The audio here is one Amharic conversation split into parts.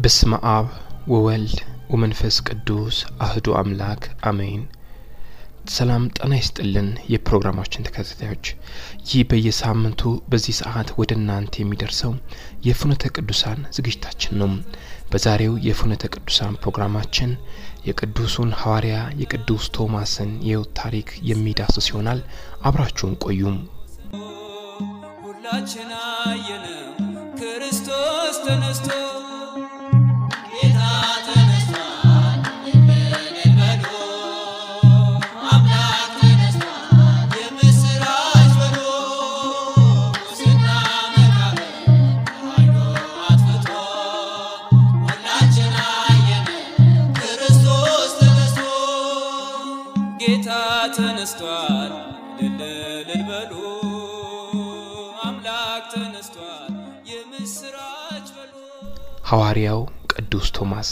በስመ አብ ወወልድ ወመንፈስ ቅዱስ አህዱ አምላክ አሜን። ሰላም ጤና ይስጥልን የፕሮግራማችን ተከታታዮች፣ ይህ በየሳምንቱ በዚህ ሰዓት ወደ እናንተ የሚደርሰው የፍኖተ ቅዱሳን ዝግጅታችን ነው። በዛሬው የፍኖተ ቅዱሳን ፕሮግራማችን የቅዱሱን ሐዋርያ የቅዱስ ቶማስን የሕይወት ታሪክ የሚዳስስ ይሆናል። አብራችሁን ቆዩም። ሁላችን አየነው ክርስቶስ ተነስቶ ጌታ ተነስቷል እልል በሉ አምላክ ተነስቷል የምስራች በሉ ሐዋርያው ቅዱስ ቶማስ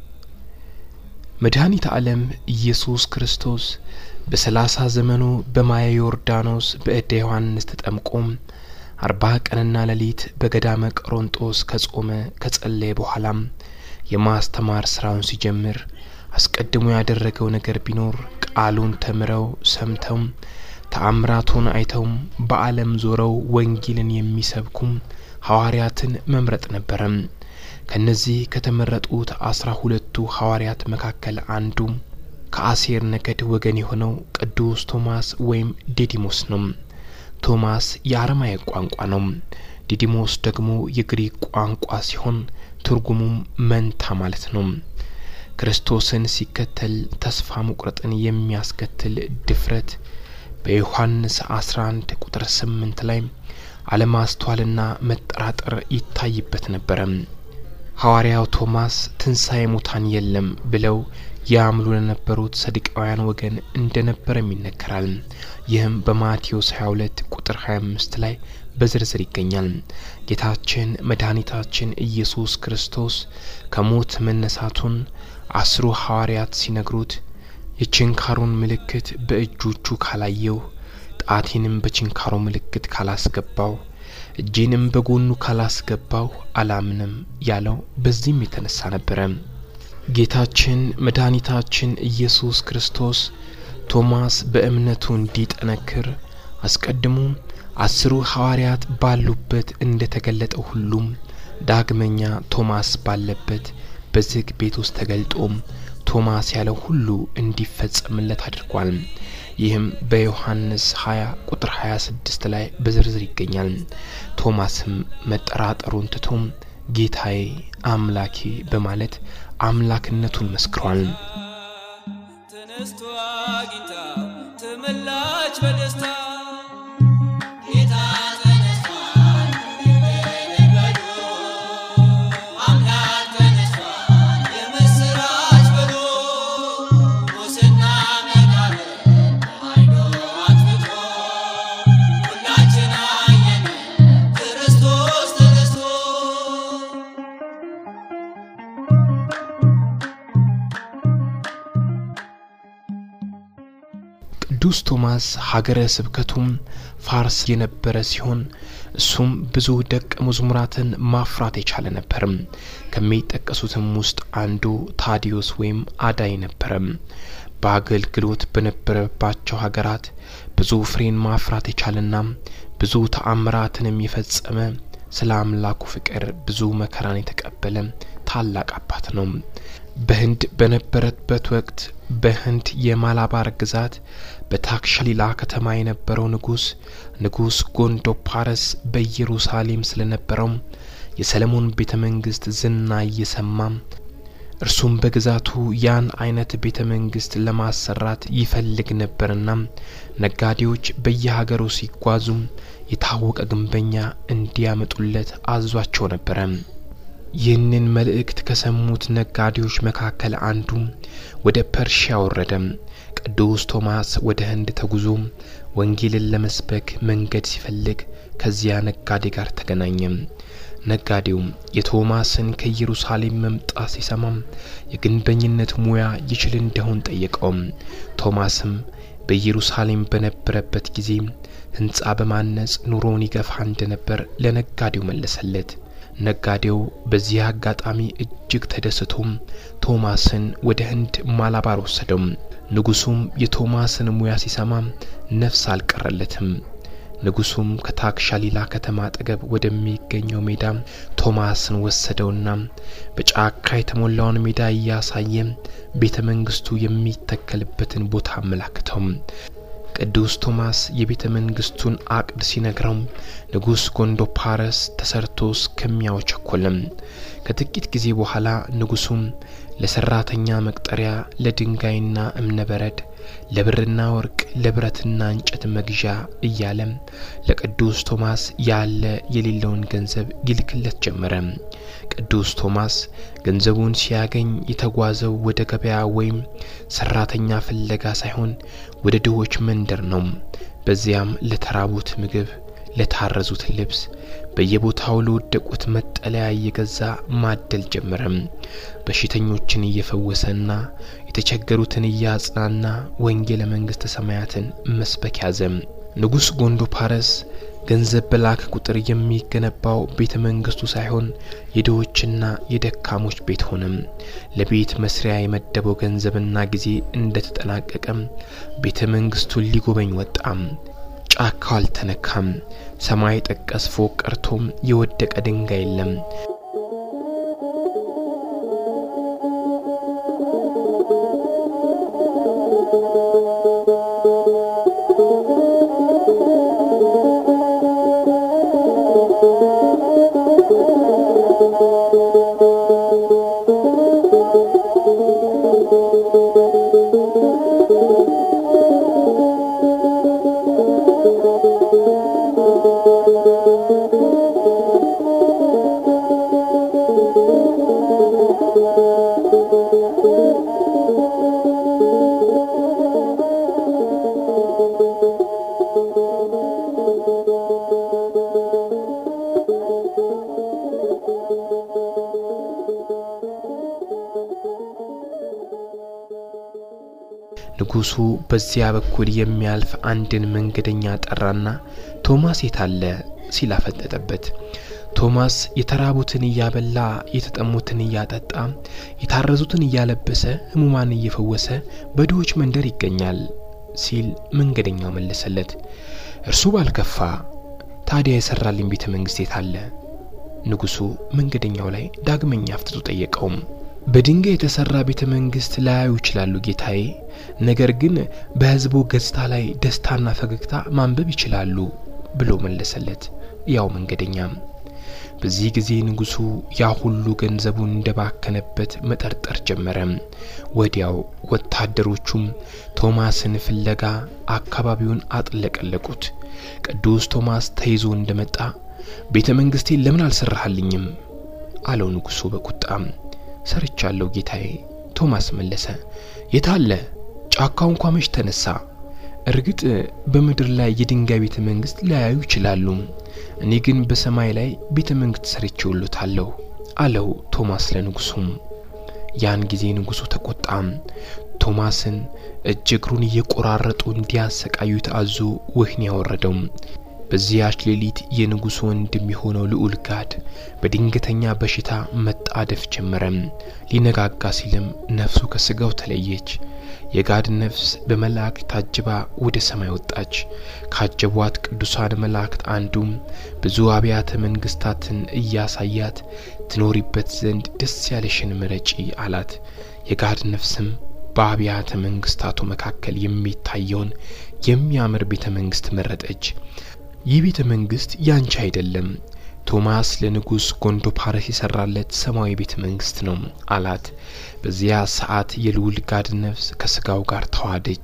መድኃኒተ ዓለም ኢየሱስ ክርስቶስ በሰላሳ ዘመኑ በማየ ዮርዳኖስ በእደ ዮሐንስ ተጠምቆም አርባ ቀንና ሌሊት በገዳመ ቆሮንጦስ ከጾመ ከጸለየ በኋላም የማስተማር ስራውን ሲጀምር አስቀድሞ ያደረገው ነገር ቢኖር ቃሉን ተምረው ሰምተው ተአምራቱን አይተውም በዓለም ዞረው ወንጌልን የሚሰብኩም ሐዋርያትን መምረጥ ነበረም። ከነዚህ ከተመረጡት አስራ ሁለቱ ሐዋርያት መካከል አንዱ ከአሴር ነገድ ወገን የሆነው ቅዱስ ቶማስ ወይም ዲዲሞስ ነው። ቶማስ የአረማይክ ቋንቋ ነው። ዲዲሞስ ደግሞ የግሪክ ቋንቋ ሲሆን ትርጉሙም መንታ ማለት ነው። ክርስቶስን ሲከተል ተስፋ መቁረጥን የሚያስከትል ድፍረት በዮሐንስ 11 ቁጥር 8 ላይ አለማስተዋልና መጠራጠር ይታይበት ነበረ። ሐዋርያው ቶማስ ትንሣኤ ሙታን የለም ብለው ያምሉ ለነበሩት ሰዱቃውያን ወገን እንደነበረም ይነገራል። ይህም በማቴዎስ 22 ቁጥር 25 ላይ በዝርዝር ይገኛል። ጌታችን መድኃኒታችን ኢየሱስ ክርስቶስ ከሞት መነሳቱን አስሩ ሐዋርያት ሲነግሩት የችንካሩን ምልክት በእጆቹ ካላየው፣ ጣቴንም በችንካሩ ምልክት ካላስገባው፣ እጄንም በጎኑ ካላስገባው አላምንም ያለው በዚህም የተነሳ ነበረ። ጌታችን መድኃኒታችን ኢየሱስ ክርስቶስ ቶማስ በእምነቱ እንዲጠነክር አስቀድሞ አስሩ ሐዋርያት ባሉበት እንደ ተገለጠው ሁሉም ዳግመኛ ቶማስ ባለበት በዝግ ቤት ውስጥ ተገልጦም ቶማስ ያለው ሁሉ እንዲፈጸምለት አድርጓል። ይህም በዮሐንስ 20 ቁጥር 26 ላይ በዝርዝር ይገኛል። ቶማስም መጠራጠሩን ትቶም ጌታዬ አምላኬ በማለት አምላክነቱን መስክሯል። ተነስቶ አግኝታ ተመላች በደስታ ቅዱስ ቶማስ ሀገረ ስብከቱም ፋርስ የነበረ ሲሆን እሱም ብዙ ደቀ መዝሙራትን ማፍራት የቻለ ነበርም። ከሚጠቀሱትም ውስጥ አንዱ ታዲዮስ ወይም አዳይ ነበረም። በአገልግሎት በነበረባቸው ሀገራት ብዙ ፍሬን ማፍራት የቻለና ብዙ ተአምራትንም የፈጸመ ስለ አምላኩ ፍቅር ብዙ መከራን የተቀበለ ታላቅ አባት ነው። በህንድ በነበረበት ወቅት በህንድ የማላባር ግዛት በታክሻሊላ ከተማ የነበረው ንጉስ ንጉስ ጎንዶፓረስ በኢየሩሳሌም ስለነበረው የሰለሞን ቤተ መንግስት ዝና እየሰማ እርሱም በግዛቱ ያን አይነት ቤተ መንግስት ለማሰራት ይፈልግ ነበርና ነጋዴዎች በየሀገሩ ሲጓዙ የታወቀ ግንበኛ እንዲያመጡለት አዟቸው ነበረ። ይህንን መልእክት ከሰሙት ነጋዴዎች መካከል አንዱ ወደ ፐርሺያ ወረደ። ቅዱስ ቶማስ ወደ ህንድ ተጉዞ ወንጌልን ለመስበክ መንገድ ሲፈልግ ከዚያ ነጋዴ ጋር ተገናኘ። ነጋዴው የቶማስን ከኢየሩሳሌም መምጣት ሲሰማም የግንበኝነት ሙያ ይችል እንደሆን ጠየቀው። ቶማስም በኢየሩሳሌም በነበረበት ጊዜ ህንጻ በማነጽ ኑሮውን ይገፋ እንደነበር ለነጋዴው መለሰለት። ነጋዴው በዚህ አጋጣሚ እጅግ ተደስቶም ቶማስን ወደ ህንድ ማላባር ወሰደው። ንጉሱም የቶማስን ሙያ ሲሰማ ነፍስ አልቀረለትም። ንጉሱም ከታክሻሊላ ከተማ አጠገብ ወደሚገኘው ሜዳ ቶማስን ወሰደውና በጫካ የተሞላውን ሜዳ እያሳየ ቤተ መንግስቱ የሚተከልበትን ቦታ አመላክተው። ቅዱስ ቶማስ የቤተ መንግስቱን አቅድ ሲነግረው ንጉሥ ጎንዶፓረስ ተሰርቶ እስከሚያው ቸኮለም። ከጥቂት ጊዜ በኋላ ንጉሱም ለሰራተኛ መቅጠሪያ፣ ለድንጋይና እብነበረድ፣ ለብርና ወርቅ፣ ለብረትና እንጨት መግዣ እያለ ለቅዱስ ቶማስ ያለ የሌለውን ገንዘብ ይልክለት ጀመረ። ቅዱስ ቶማስ ገንዘቡን ሲያገኝ የተጓዘው ወደ ገበያ ወይም ሰራተኛ ፍለጋ ሳይሆን ወደ ድሆች መንደር ነው። በዚያም ለተራቡት ምግብ፣ ለታረዙት ልብስ፣ በየቦታው ለወደቁት መጠለያ እየገዛ ማደል ጀመረም። በሽተኞችን እየፈወሰና የተቸገሩትን እያጽናና ወንጌለ መንግሥተ ሰማያትን መስበክ ያዘ። ንጉሥ ጎንዶፓረስ ገንዘብ በላከ ቁጥር የሚገነባው ቤተ መንግስቱ ሳይሆን የድሆችና የደካሞች ቤት ሆነም። ለቤት መስሪያ የመደበው ገንዘብና ጊዜ እንደተጠናቀቀም ቤተ መንግስቱን ሊጎበኝ ወጣም። ጫካው አልተነካም። ሰማይ ጠቀስ ፎቅ ቀርቶም የወደቀ ድንጋይ የለም። ንጉሱ በዚያ በኩል የሚያልፍ አንድን መንገደኛ ጠራና ቶማስ የታለ ሲል አፈጠጠበት። ቶማስ የተራቡትን እያበላ የተጠሙትን እያጠጣ የታረዙትን እያለበሰ ሕሙማን እየፈወሰ በድሆች መንደር ይገኛል ሲል መንገደኛው መለሰለት። እርሱ ባልከፋ ታዲያ የሰራልኝ ቤተ መንግስት የታለ? ንጉሱ መንገደኛው ላይ ዳግመኛ አፍጥጦ ጠየቀውም። በድንጋይ የተሰራ ቤተ መንግስት ላያዩ ይችላሉ ጌታዬ፣ ነገር ግን በሕዝቡ ገጽታ ላይ ደስታና ፈገግታ ማንበብ ይችላሉ ብሎ መለሰለት ያው መንገደኛም። በዚህ ጊዜ ንጉሱ ያ ሁሉ ገንዘቡን እንደባከነበት መጠርጠር ጀመረ። ወዲያው ወታደሮቹም ቶማስን ፍለጋ አካባቢውን አጥለቀለቁት። ቅዱስ ቶማስ ተይዞ እንደመጣ ቤተ መንግስቴን ለምን አልሰራሃልኝም? አለው ንጉሱ በቁጣም። ሰርቻለሁ ጌታዬ፣ ቶማስ መለሰ። የታለ? ጫካው እንኳ መች ተነሳ? እርግጥ በምድር ላይ የድንጋይ ቤተ መንግስት ሊያዩ ይችላሉ፣ እኔ ግን በሰማይ ላይ ቤተ መንግስት ሰርቼውሎታለሁ አለው ቶማስ ለንጉሱም። ያን ጊዜ ንጉሱ ተቆጣም። ቶማስን እጅ እግሩን እየቆራረጡ እንዲያሰቃዩት አዞ ወህኒ ያወረደው። በዚያች ሌሊት የንጉሱ ወንድም የሆነው ልዑል ጋድ በድንገተኛ በሽታ መጣደፍ ጀመረ። ሊነጋጋ ሲልም ነፍሱ ከስጋው ተለየች። የጋድ ነፍስ በመላእክት ታጅባ ወደ ሰማይ ወጣች። ካጀቧት ቅዱሳን መላእክት አንዱም ብዙ አብያተ መንግስታትን እያሳያት ትኖሪበት ዘንድ ደስ ያለሽን ምረጪ አላት። የጋድ ነፍስም በአብያተ መንግስታቱ መካከል የሚታየውን የሚያምር ቤተ መንግስት መረጠች። ይህ ቤተ መንግስት ያንቺ አይደለም፣ ቶማስ ለንጉሥ ጎንዶፓረስ የሰራለት ሰማያዊ ቤተ መንግስት ነው አላት። በዚያ ሰዓት የልዑል ጋድ ነፍስ ከስጋው ጋር ተዋደች።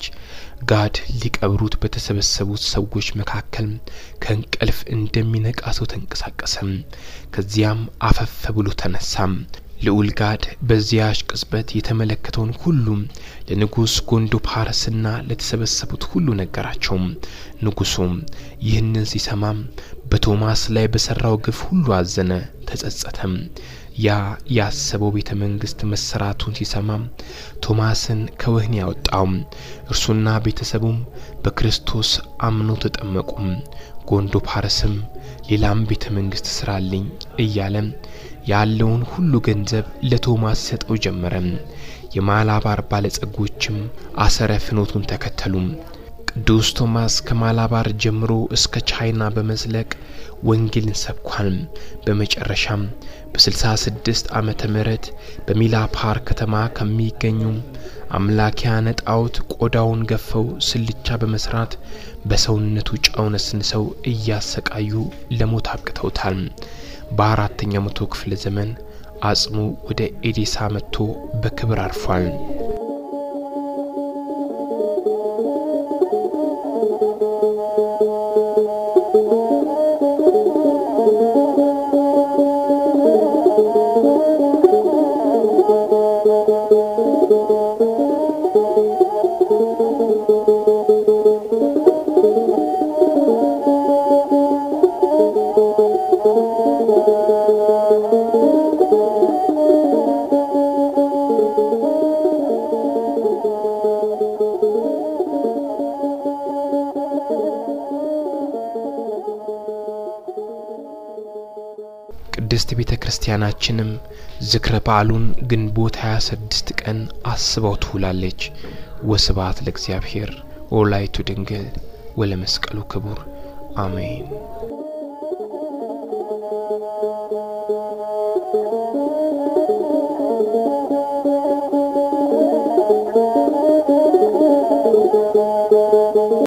ጋድ ሊቀብሩት በተሰበሰቡት ሰዎች መካከል ከእንቅልፍ እንደሚነቃ ሰው ተንቀሳቀሰም። ከዚያም አፈፍ ብሎ ተነሳም። ልዑል ጋድ በዚያች ቅጽበት የተመለከተውን ሁሉም ለንጉሥ ጎንዶፓረስና ለተሰበሰቡት ሁሉ ነገራቸው። ንጉሱም ይህንን ሲሰማም በቶማስ ላይ በሰራው ግፍ ሁሉ አዘነ፣ ተጸጸተም። ያ ያሰበው ቤተ መንግስት መሰራቱን ሲሰማ ቶማስን ከወህኒ ያወጣው። እርሱና ቤተሰቡም በክርስቶስ አምነው ተጠመቁም። ጎንዶ ፓረስም ሌላም ቤተ መንግስት ስራልኝ እያለ ያለውን ሁሉ ገንዘብ ለቶማስ ሰጠው ጀመረ። የማላባር ባለጸጎችም አሰረ ፍኖቱን ተከተሉ። ቅዱስ ቶማስ ከማላባር ጀምሮ እስከ ቻይና በመዝለቅ ወንጌልን ሰብኳል። በመጨረሻም በ66 ዓመተ ምህረት በሚላፓር ከተማ ከሚገኙ አምላኪያነ ጣዖት ቆዳውን ገፈው ስልቻ በመስራት በሰውነቱ ጨው ነስንሰው እያሰቃዩ ለሞት አብቅተውታል። በአራተኛው መቶ ክፍለ ዘመን አጽሙ ወደ ኤዴሳ መጥቶ በክብር አርፏል። ቅድስት ቤተ ክርስቲያናችንም ዝክረ በዓሉን ግንቦት 26 ቀን አስባው ትውላለች። ወስብሐት ለእግዚአብሔር ወወላዲቱ ድንግል ወለመስቀሉ ክቡር አሜን።